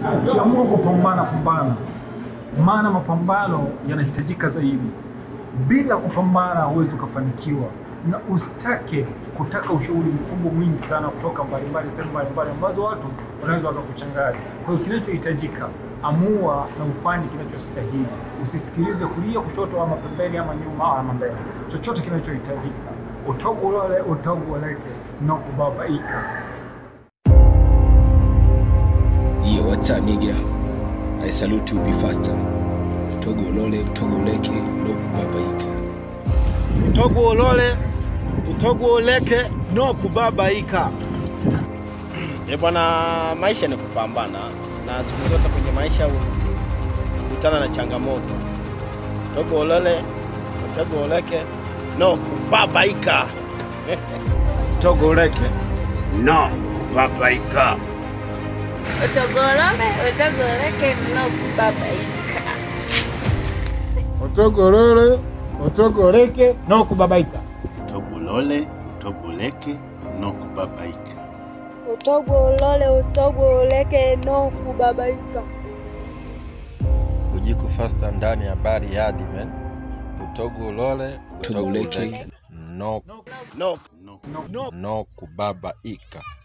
Ukiamua kupambana, pambana, maana mapambano yanahitajika zaidi. Bila kupambana huwezi ukafanikiwa, na usitake kutaka ushauri mkubwa mwingi sana kutoka mbalimbali, sehemu mbalimbali ambazo watu wanaweza wakakuchanganya. Kwa hiyo kinachohitajika, amua na ufanye kinachostahili. Usisikilize kulia, kushoto, ama pembeni, ama nyuma, ama mbele. Chochote kinachohitajika, utogolole, utogoleke, na kubabaika. Yo, what's up nigga? I salute you be faster. Utogo ulole, utogo uleke, no kubabaika. utogo ulole utogo uleke no kubabaika. E bwana, maisha ni kupambana, na siku zote kwenye maisha kutana na changamoto. Togo ulole, togo uleke, no kubabaika. Utogo uleke no kubabaika. Utogolole, utogoleke no kubabaika. Utogolole utogoleke no kubabaika. Utogolole, utogoleke, no kubabaika. Utogolole, utogoleke no kubabaika. Ujiku fasta ndani ya bari yadi man. Utogo ulole, utogo Utogoleke. uleke, no, No, No. no kubabaika.